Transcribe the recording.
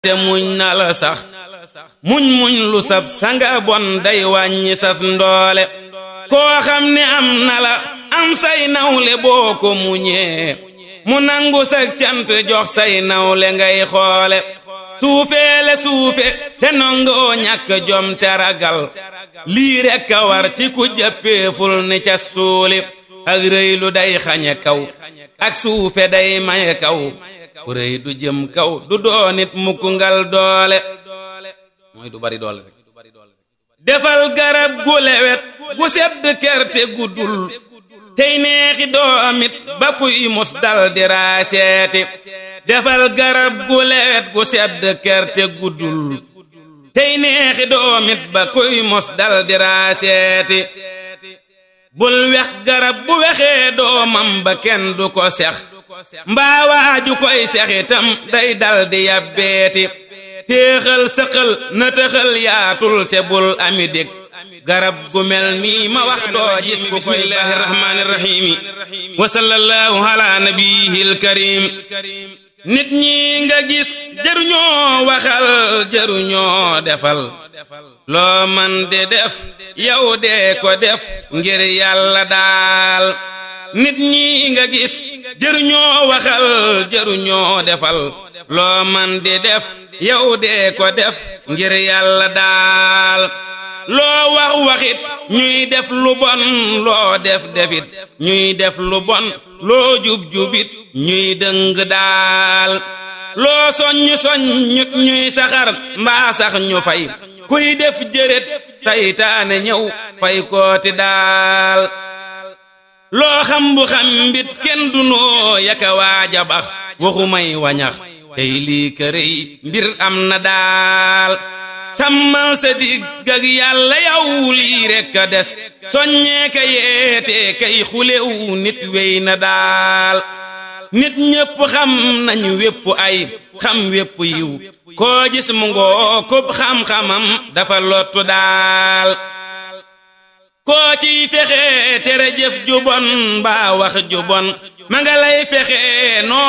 te muñ na la sax muñ muñ lu sab sanga bon day wàññi sas ndoole koo xam ne am na la am say nawle boo ko muñee mu nangu sa cant jox say nawle ngay xoole suufeele suufe te nongoo ñàkk jom te ragal lii rekk a war ci ku jàppeeful ni ca suuli ak rëy lu day xañe kaw ak suufe day maye kaw ku rëy du jëm kaw du doonit mukk ngal doole mooy du bari doole rek defal garab gu lewet gu sedd kerte guddul tey neexi doomit ba kuy mus dal di raaseeti defal garab gu lewet gu sedd kerte guddul tey neexi doomit ba kuy mus dal di raaseeti bul wex garab bu wexee doomam ba kenn du ko sex mbaa waaju koy sexitam day dal di yabbeeti téexal sëqal na tëxal yaatul te bul ami dég garab gu mel nii ma wax doo gis ku koy bismillahi rahmaani rahiimi wa sallallahu ala nabiyil karim nit ñi nga gis jëruñoo waxal jëruñoo defal loo man de def yow dee ko def ngir yàlla daal nit ñi nga gis jëruñoo waxal jëruñoo defal loo man di def yow dee ko def ngir yàlla daal loo wax waxit ñuy def lu bon loo def defit ñuy def lu bon loo jub jubit ñuy dëng daal loo soññ soññut ñuy saxar mbaa sax ñu fay kuy def jërét saytaane ñëw fay kooti daal loo xam bu xam mbit kenn du noo yaka waaja bax waxu may wañax tey lii kërëy mbir am na daal sàmmal sa digg ak yàlla yow lii rekk a des soññee ka yeete kay xulew nit wey na daal nit ñépp xam nañu wépp ay xam wépp yiw koo gis mu ngoo kub xam-xamam dafa lottu daal koo ciy fexe tere jëf ju bon mbaa wax ju bon ma nga lay fexe noo